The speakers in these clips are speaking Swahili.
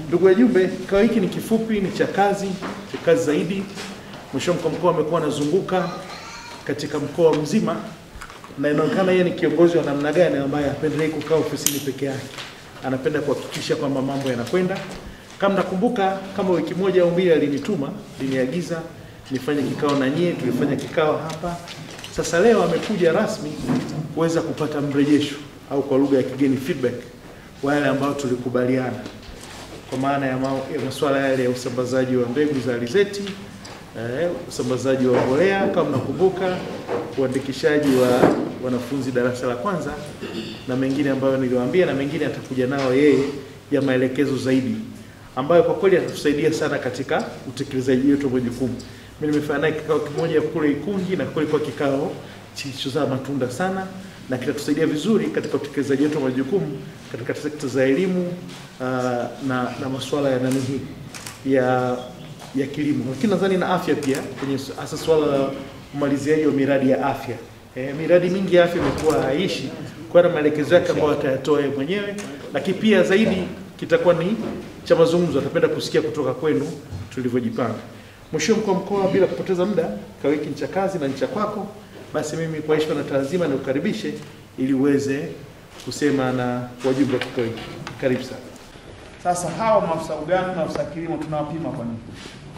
Ndugu wajumbe, kikao hiki ni kifupi, ni cha kazi, cha kazi zaidi. Mheshimiwa mkuu wa mkoa amekuwa anazunguka katika mkoa mzima na inaonekana yeye ni kiongozi wa namna gani ambaye hapendelei kukaa ofisini peke yake, anapenda kuhakikisha kwamba mambo yanakwenda. Kama nakumbuka, kama wiki moja au mbili alinituma, aliniagiza nifanye kikao na nyie, tulifanya kikao hapa. Sasa leo amekuja rasmi kuweza kupata mrejesho au kwa lugha ya kigeni feedback wa yale ambayo tulikubaliana kwa maana ya, ma ya masuala yale ya usambazaji wa mbegu za alizeti eh, usambazaji wa mbolea kama mnakumbuka, uandikishaji wa wanafunzi darasa la kwanza na mengine ambayo niliwaambia, na mengine atakuja nao yeye ya maelekezo zaidi, ambayo kwa kweli atatusaidia sana katika utekelezaji wetu wa majukumu. Mimi nimefanya naye kikao kimoja kule Ikungi na kulikuwa kikao kilichozaa matunda sana na kitatusaidia vizuri katika utekelezaji wetu wa majukumu katika sekta za elimu uh, na, na masuala ya nani hii ya ya kilimo, lakini nadhani na afya pia, kwenye hasa swala la umaliziaji wa miradi ya afya. E, miradi mingi ya afya imekuwa haishi kwa na maelekezo yake ambayo atayatoa yeye mwenyewe, lakini pia zaidi kitakuwa ni cha mazungumzo, atapenda kusikia kutoka kwenu tulivyojipanga. Mheshimiwa mkuu wa mkoa, bila kupoteza muda, kikao hiki ni cha kazi na ni cha kwako, basi mimi kwa heshima na taazima nikukaribishe ili uweze kusema na wajumbe wa kikao hiki. Karibu sana. Sasa hawa maafisa ugani na maafisa kilimo tunawapima kwa nini?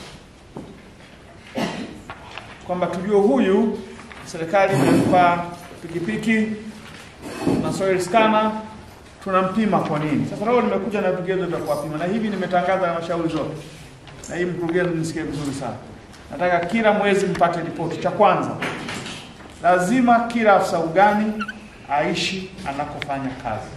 Kwamba tujue huyu serikali imempa pikipiki na soil scanner, tunampima kwa nini? Sasa leo nimekuja na vigezo vya kuwapima, na hivi nimetangaza halmashauri zote, na hii mkurugenzi, nisikie vizuri sana. Nataka kila mwezi mpate ripoti. Cha kwanza, lazima kila afisa ugani aishi anakofanya kazi.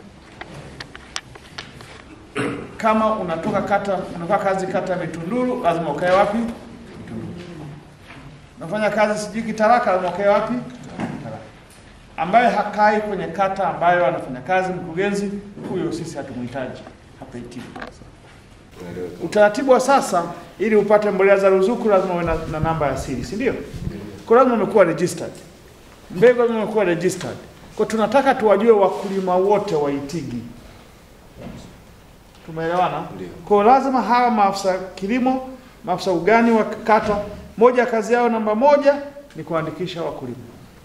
Kama unatoka kata unafanya kazi kata ya Mitunduru, lazima ukae wapi? Mitunduru. Unafanya kazi sijui Kitaraka, lazima ukae wapi? Kitaraka. Ambaye hakai kwenye kata ambayo anafanya kazi mkurugenzi, huyo sisi hatumhitaji hapa Itigi. Utaratibu wa sasa, ili upate mbolea za ruzuku lazima uwe na, na namba ya siri, si ndio? Kwa lazima umekuwa registered, mbegu lazima umekuwa registered. Kwa tunataka tuwajue wakulima wote wa Itigi. Tumeelewana? Kwa lazima hawa maafisa kilimo, maafisa ugani wa kata, moja ya kazi yao namba moja ni kuandikisha wakulima.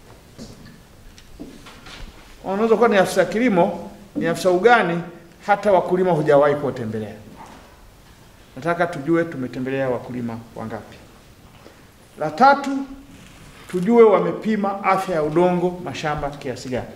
Unaweza kuwa ni afisa kilimo, ni afisa ugani, hata wakulima hujawahi kuwatembelea. Nataka tujue tumetembelea wakulima wangapi. La tatu, tujue wamepima afya ya udongo mashamba kiasi gani.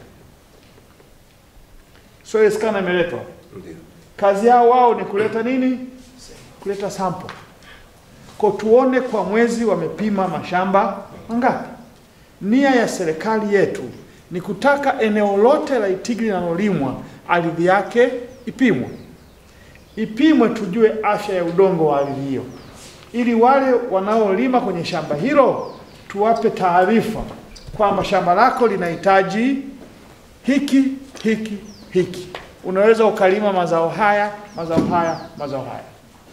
Soil scanner imeletwa. Kazi yao wao ni kuleta nini? Kuleta sample. Kwa tuone kwa mwezi wamepima mashamba mangapi. Nia ya serikali yetu ni kutaka eneo lote la Itigi linalolimwa ardhi yake ipimwe, ipimwe, tujue afya ya udongo wa ardhi hiyo, ili wale wanaolima kwenye shamba hilo tuwape taarifa kwamba shamba lako linahitaji hiki hiki hiki unaweza ukalima mazao haya mazao haya mazao haya.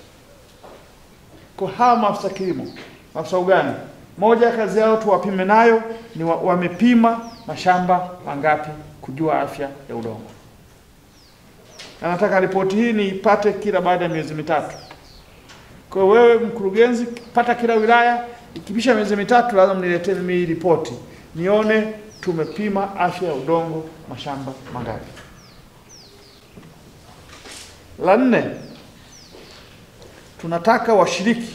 Kwa hawa maafisa kilimo, maafisa ugani, moja ya kazi yao tuwapime nayo ni wa, wamepima mashamba mangapi, kujua afya ya udongo. Na nataka ripoti hii niipate kila baada ya miezi mitatu. Kwa wewe mkurugenzi, pata kila wilaya, ikipisha miezi mitatu lazima mniletee mimi hii ripoti nione tumepima afya ya udongo mashamba mangapi. La nne, tunataka washiriki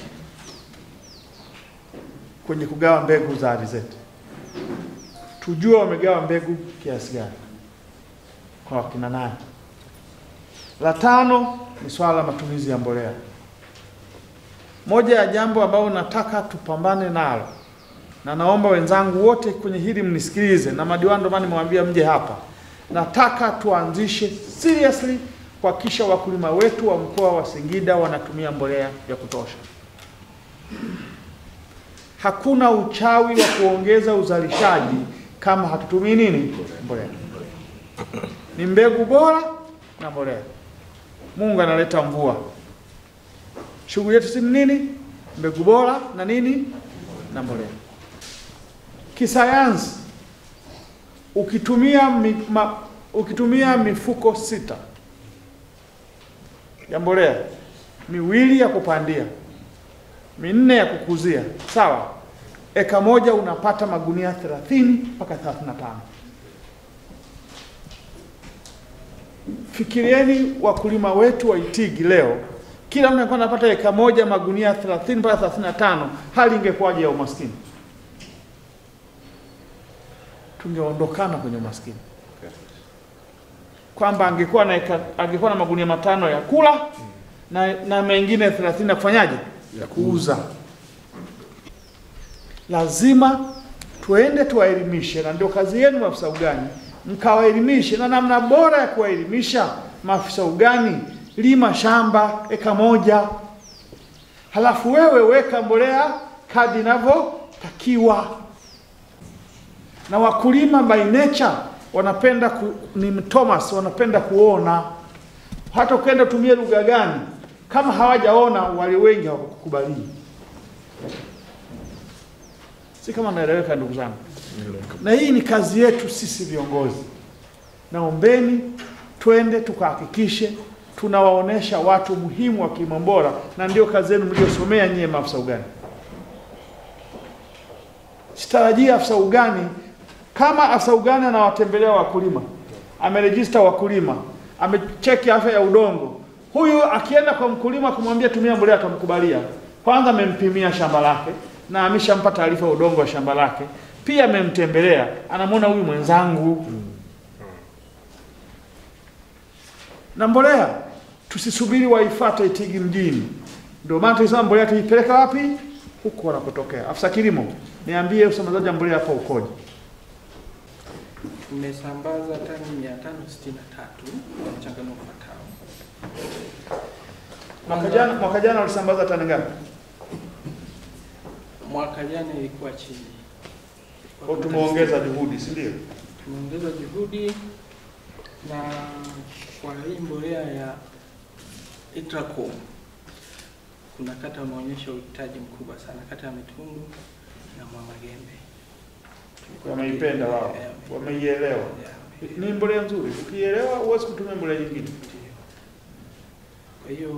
kwenye kugawa mbegu za alizeti, tujue wamegawa mbegu kiasi gani kwa wakina nani. La tano ni swala la matumizi ya mbolea. Moja ya jambo ambalo nataka tupambane nalo, na naomba wenzangu wote kwenye hili mnisikilize, na madiwani, ndio maana nimewambia mje hapa. Nataka tuanzishe seriously kuhakikisha wakulima wetu wa mkoa wa Singida wanatumia mbolea ya kutosha. Hakuna uchawi wa kuongeza uzalishaji kama hatutumii nini? Mbolea. Ni mbegu bora na mbolea. Mungu analeta mvua. Shughuli yetu si nini? Mbegu bora na nini? Na mbolea. Kisayansi, ukitumia mi, ma, ukitumia mifuko sita ya mbolea, miwili ya kupandia, minne ya kukuzia, sawa. Eka moja unapata magunia 30 mpaka 35. Fikirieni wakulima wetu wa Itigi leo, kila mtu alikuwa anapata eka moja magunia 30 mpaka 35, hali ingekuwaje ya umaskini? Tungeondokana kwenye umaskini, kwamba angekuwa na eka, angekuwa na magunia matano ya kula na, na mengine 30 ya kufanyaje, ya kuuza. Lazima tuende tuwaelimishe, na ndio kazi yenu maafisa ugani, mkawaelimishe. Na namna bora ya kuwaelimisha maafisa ugani, lima shamba eka moja, halafu wewe weka mbolea kadi inavyotakiwa. Na wakulima by nature wanapenda ku, ni Thomas, wanapenda kuona. Hata ukienda utumie lugha gani, kama hawajaona wale wengi hawakukubalii. Si kama naeleweka, ndugu zangu? Na hii ni kazi yetu sisi viongozi. Naombeni twende tukahakikishe tunawaonesha watu muhimu wa kilimo bora, na ndio kazi yenu mliosomea nyie maafisa ugani. Sitarajia afisa ugani kama afisa ugani anawatembelea wakulima, amerejista wakulima, amecheki afya ya udongo, huyu akienda kwa mkulima kumwambia tumia mbolea, atamkubalia. Kwanza amempimia shamba lake na ameshampa taarifa ya udongo wa shamba lake, pia amemtembelea, anamwona huyu mwenzangu. Na mbolea tusisubiri waifate Itigi mjini. Ndio maana tulisema mbolea tuipeleka wapi? Huko wanakotokea. Afisa kilimo, niambie usambazaji wa mbolea hapa ukoje? Tumesambaza tani 563 kwa mchanganuo ufuatao. Mwaka jana mwaka jana ulisambaza tani ngapi? Mwaka jana ilikuwa chini. Kwa tumeongeza juhudi, si ndio? Tumeongeza juhudi na kwa hii mbolea ya Itracom kuna kata wameonyesha uhitaji mkubwa sana, kata ya Mitundu na Mwamagembe. Wameipenda wao, Eh, wameielewa. yeah. Ni mbolea nzuri, ukielewa huwezi kutumia mbolea nyingine. Ndiyo. Kwa hiyo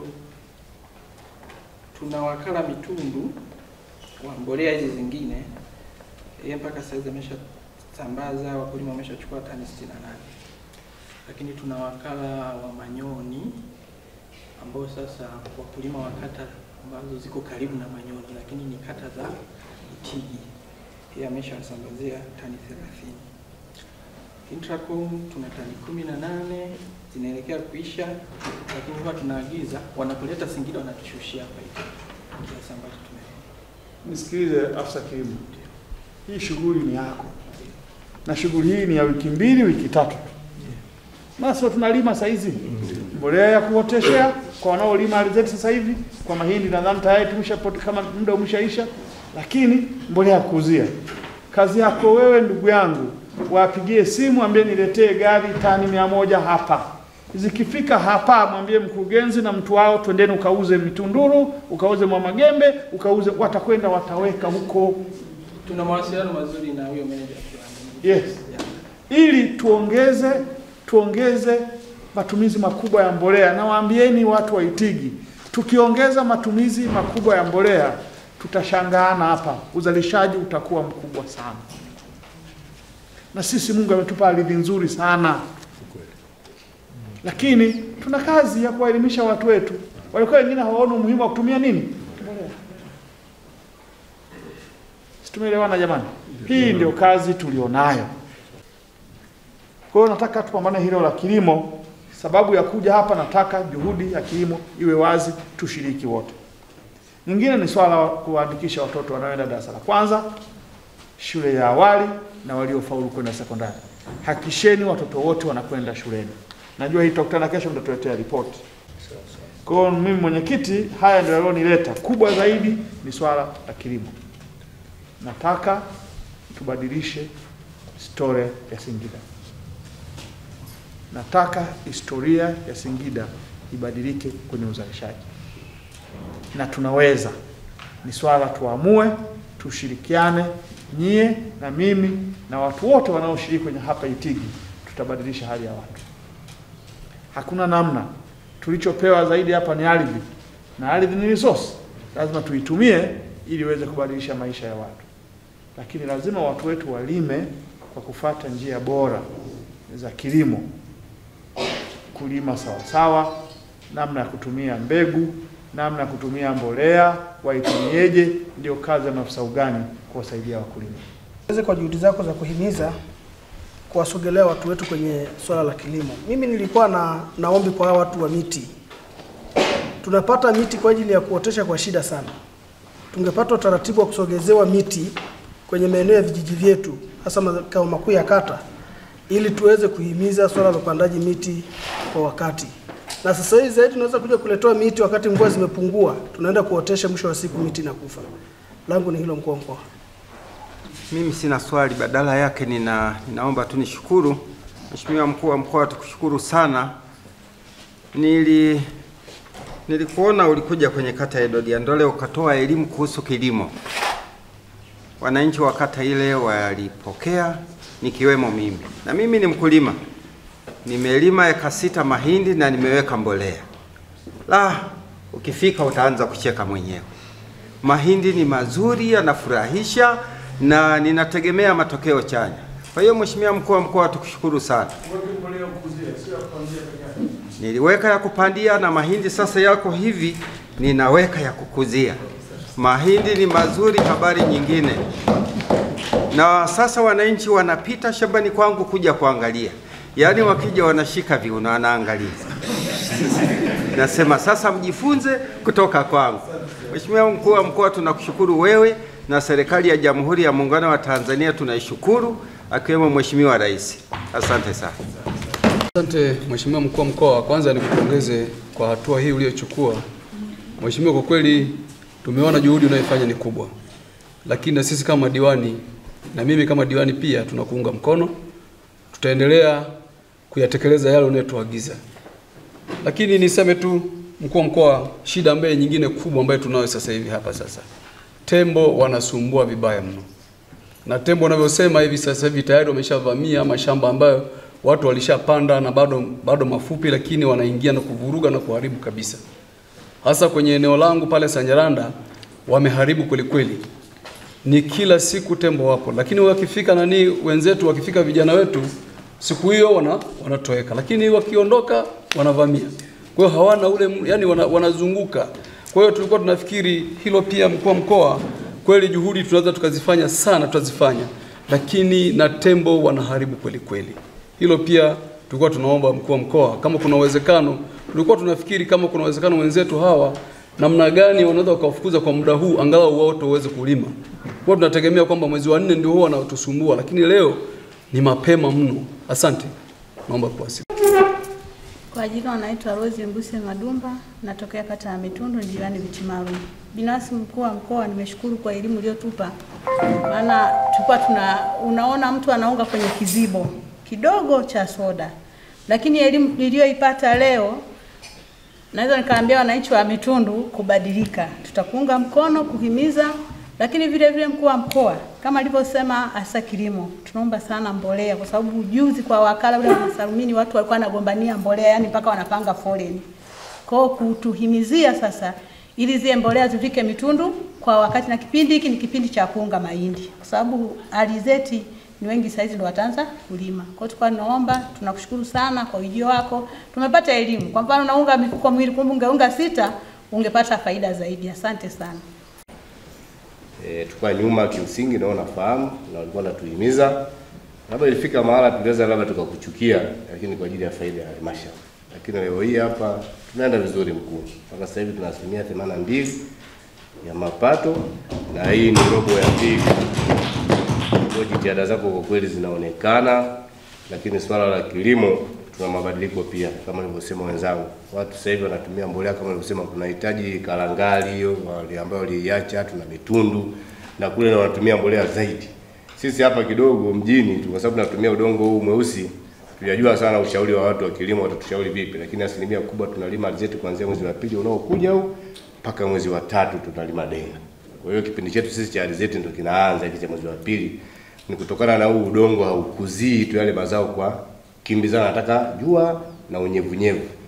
tuna wakala Mitundu wa mbolea hizi zingine, yeye mpaka sasa hizi ameshasambaza, wakulima wameshachukua tani 68, lakini tuna wakala wa Manyoni ambao sasa wakulima wa kata ambazo ziko karibu na Manyoni, lakini ni kata za Itigi, yeye ameshawasambazia tani 30. Intracom tuna tani kumi na nane zinaelekea kuisha, lakini huwa tunaagiza wanapoleta Singida wanatushushia hapa hivi kiasi ambacho tume Nisikilize afisa kilimo, hii shughuli ni yako, na shughuli hii ni ya wiki mbili, wiki tatu. Basi tunalima saa hizi mbolea ya kuoteshea kwa wanaolima alizeti sasa hivi, kwa mahindi nadhani tayari tumeshapata kama muda umeshaisha, lakini mbolea ya kuuzia. Kazi yako wewe, ndugu yangu, wapigie simu, ambie niletee gari tani mia moja hapa. Zikifika hapa, mwambie mkurugenzi na mtu wao, twendeni ukauze Mitunduru, ukauze Mwamagembe, ukauze, watakwenda wataweka huko. tuna mawasiliano mazuri na huyo meneja wa kiwanda. Yes, Yeah. ili tuongeze tuongeze matumizi makubwa ya mbolea. Na waambieni watu wa Itigi, tukiongeza matumizi makubwa ya mbolea tutashangaana hapa, uzalishaji utakuwa mkubwa sana. Na sisi Mungu ametupa ardhi nzuri sana, lakini tuna kazi ya kuwaelimisha watu wetu. Walikuwa wengine hawaoni umuhimu wa kutumia nini mbolea. Si tumeelewana jamani? Hii ndio kazi tulionayo. Kwa hiyo nataka tupambane hilo la kilimo. Sababu ya kuja hapa, nataka juhudi ya kilimo iwe wazi, tushiriki wote. Nyingine ni swala la kuwaandikisha watoto wanaoenda darasa la kwanza, shule ya awali na waliofaulu kwenda sekondari. Hakikisheni watoto wote wanakwenda shuleni. Najua hii tutakutana kesho, mtatuletea ripoti. Kwa hiyo mimi mwenyekiti, haya ndio yalionileta. Kubwa zaidi ni swala la kilimo. Nataka tubadilishe historia ya Singida. Nataka historia ya Singida ibadilike kwenye uzalishaji, na tunaweza. Ni swala tuamue, tushirikiane, nyie na mimi na watu wote wanaoshiriki kwenye hapa Itigi, tutabadilisha hali ya watu. Hakuna namna tulichopewa zaidi hapa ni ardhi, na ardhi ni resource, lazima tuitumie ili iweze kubadilisha maisha ya watu, lakini lazima watu wetu walime kwa kufata njia bora za kilimo, kulima sawasawa, namna ya kutumia mbegu, namna ya kutumia mbolea, waitumieje, ndio kazi ya maafisa ugani kuwasaidia wakulima. Asante kwa juhudi zako za kuhimiza kuwasogelea watu wetu kwenye swala la kilimo. Mimi nilikuwa na naombi kwa hawa watu wa miti, tunapata miti kwa ajili ya kuotesha kwa shida sana. Tungepata utaratibu wa kusogezewa miti kwenye maeneo ya vijiji vyetu, hasa makao makuu ya kata, ili tuweze kuhimiza swala la upandaji miti kwa wakati. Na sasa hivi zaidi tunaweza kuja kuletewa miti wakati mvua zimepungua, tunaenda kuotesha, mwisho wa siku miti inakufa. Langu ni hilo, mkuu wa mkoa. Mimi sina swali, badala yake nina, ninaomba tu nishukuru Mheshimiwa mkuu wa mkoa, tukushukuru sana. Nili nilikuona ulikuja kwenye kata ya Dodiandole ukatoa elimu kuhusu kilimo. Wananchi wa kata ile walipokea, nikiwemo mimi, na mimi ni mkulima, nimelima eka sita mahindi na nimeweka mbolea. La, ukifika utaanza kucheka mwenyewe. Mahindi ni mazuri, yanafurahisha na ninategemea matokeo chanya. Kwa hiyo Mheshimiwa mkuu wa mkoa, tukushukuru sana. Niliweka ya kupandia na mahindi sasa yako hivi, ninaweka ya kukuzia. Mahindi ni mazuri, habari nyingine. Na sasa wananchi wanapita shambani kwangu kuja kuangalia, yaani wakija wanashika viuno, wanaangalia. Nasema sasa mjifunze kutoka kwangu. Mheshimiwa mkuu wa mkoa, tunakushukuru wewe na serikali ya Jamhuri ya Muungano wa Tanzania tunaishukuru, akiwemo Mheshimiwa Rais. Asante sana. Asante Mheshimiwa mkuu wa mkoa, kwanza nikupongeze kwa hatua hii uliyochukua. Mheshimiwa, kwa kweli tumeona juhudi unayofanya ni kubwa, lakini na sisi kama diwani na mimi kama diwani pia tunakuunga mkono, tutaendelea kuyatekeleza yale unayotuagiza. Lakini niseme tu mkuu wa mkoa, shida ambayo nyingine kubwa ambayo tunayo sasa hivi hapa sasa, tembo wanasumbua vibaya mno, na tembo wanavyosema hivi sasa hivi tayari wameshavamia mashamba ambayo watu walishapanda na bado bado mafupi, lakini wanaingia na kuvuruga na kuharibu kabisa. Hasa kwenye eneo langu pale Sanyaranda wameharibu kweli kweli, ni kila siku tembo wapo, lakini wakifika nani wenzetu, wakifika vijana wetu siku hiyo wana wanatoweka, lakini wakiondoka wanavamia. Kwa hiyo hawana ule, yani wana, wanazunguka. Kwa hiyo tulikuwa tunafikiri hilo pia, mkuu wa mkoa, kweli juhudi tunaweza tukazifanya sana, tutazifanya, lakini na tembo wanaharibu kweli kweli. Hilo pia tulikuwa tunaomba mkuu wa mkoa, kama kuna uwezekano, tulikuwa tunafikiri kama kuna uwezekano wenzetu hawa namna gani wanaweza wakawafukuza kwa muda huu, angalau wao waweze kulima. Kwa tunategemea kwamba mwezi wa nne ndio huwa wanatusumbua, lakini leo ni mapema mno. Asante, naomba kuwasili. Kwa jina wanaitwa Rose Mbuse Madumba, natokea kata ya Mitundu, jirani Vitimaru. Binafsi mkuu wa mkoa, nimeshukuru kwa elimu uliyotupa, maana tulikuwa tuna unaona mtu anaunga kwenye kizibo kidogo cha soda, lakini elimu niliyoipata leo naweza nikaambia wananchi wa Mitundu kubadilika. Tutakuunga mkono kuhimiza, lakini vile vile mkuu wa mkoa kama alivyosema hasa kilimo, tunaomba sana mbolea, kwa sababu juzi kwa wakala ule wa Salmini watu walikuwa wanagombania mbolea, yani mpaka wanapanga foleni. Kwa hiyo kutuhimizia sasa ili zile mbolea zifike Mitundu kwa wakati, na kipindi hiki ni kipindi cha kuunga mahindi, kwa sababu alizeti ni wengi saizi ndo wataanza kulima. Kwa hiyo tulikuwa tunaomba, tunakushukuru sana kwa ujio wako. Tumepata elimu. Kwa mfano unaunga mifuko miwili, kumbe ungeunga sita, ungepata faida zaidi. Asante sana. E, tukua nyuma kimsingi nao nafahamu na walikuwa natuhimiza, labda ilifika mahala tunaweza labda tukakuchukia, lakini kwa ajili ya faida ya halmashauri. Lakini leo hii hapa tunaenda vizuri mkuu, mpaka sasa hivi tuna asilimia themanini na mbili ya mapato na hii ni robo ya pili. Kwa jitihada zako kwa kweli zinaonekana, lakini swala la kilimo tuna mabadiliko pia, kama nilivyosema wenzangu, watu sasa hivi wanatumia mbolea kama nilivyosema, tunahitaji kalangali hiyo wale ambao waliiacha, tuna mitundu na kule na wanatumia mbolea zaidi. Sisi hapa kidogo mjini tu, kwa sababu tunatumia udongo huu mweusi, tunajua sana ushauri wa watu wa kilimo watatushauri vipi, lakini asilimia kubwa tunalima alizeti kuanzia mwezi wa pili unaokuja huu mpaka mwezi wa tatu tunalima denga. Kwa hiyo kipindi chetu sisi cha alizeti ndio kinaanza hiki cha mwezi wa pili, ni kutokana na huu udongo haukuzii tu yale mazao kwa kimbizana, nataka jua na unyevunyevu.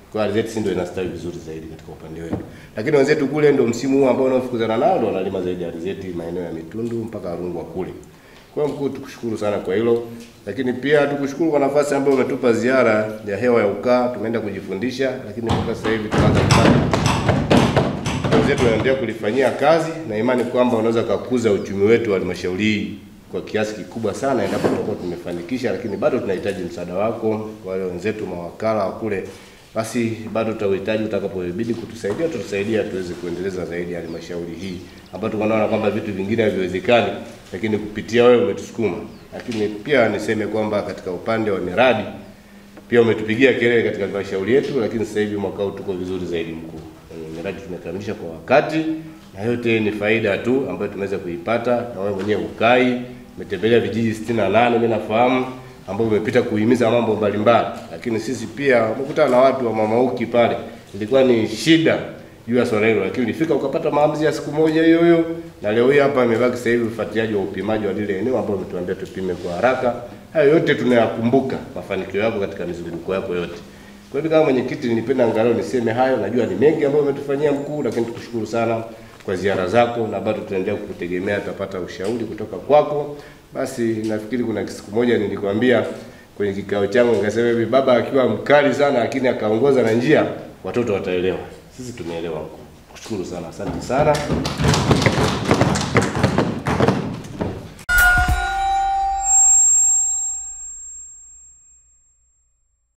Kwa hiyo alizeti sisi ndio inastawi vizuri zaidi katika upande wetu, lakini wenzetu kule ndio msimu huu ambao unaofukuzana nao ndio wanalima zaidi alizeti maeneo ya Mitundu mpaka Rungwa kule. Kwa hiyo mkuu, tukushukuru sana kwa hilo, lakini pia tukushukuru kwa nafasi ambayo umetupa ziara ya hewa ya ukaa. Tumeenda kujifundisha, lakini mpaka sasa hivi tunaanza kupata wenzetu wanaendelea kulifanyia kazi na imani kwamba unaweza kukuza uchumi wetu wa halmashauri hii kwa kiasi kikubwa sana endapo tutakuwa tumefanikisha, lakini bado tunahitaji msaada wako, wale wenzetu mawakala wa kule, basi bado tutauhitaji. Utakapobidi kutusaidia, tutusaidia tuweze kuendeleza zaidi halmashauri hii ambapo tunaona kwamba vitu vingine haviwezekani, lakini kupitia wewe umetusukuma. Lakini pia niseme kwamba katika upande wa miradi pia umetupigia kelele katika halmashauri yetu, lakini sasa hivi mwaka huu tuko vizuri zaidi mkuu. Eh, Miradi tumekamilisha kwa wakati na yote ni faida tu ambayo tumeweza kuipata, na wewe mwenyewe ukai umetembelea vijiji 68 mimi nafahamu, ambao umepita kuhimiza mambo mbalimbali, lakini sisi pia umekutana na watu wa Mamauki pale, ilikuwa ni shida juu ya swala hilo, lakini ulifika ukapata maamuzi ya siku moja hiyo hiyo, na leo hii hapa imebaki sasa hivi ufuatiliaji wa upimaji wa lile eneo ambalo umetuambia tupime kwa haraka. Hayo yote tunayakumbuka, mafanikio yako katika mizunguko yako yote. Kwa hivyo kama mwenyekiti, nilipenda angalau niseme hayo. Najua ni mengi ambayo umetufanyia mkuu, lakini tukushukuru sana kwa ziara zako, na bado tunaendelea kukutegemea, tutapata ushauri kutoka kwako. Basi nafikiri kuna siku moja nilikwambia kwenye kikao changu nikasema hivi, baba akiwa mkali sana, lakini akaongoza na njia, watoto wataelewa. Sisi tumeelewa mkuu. Kushukuru sana, asante sana.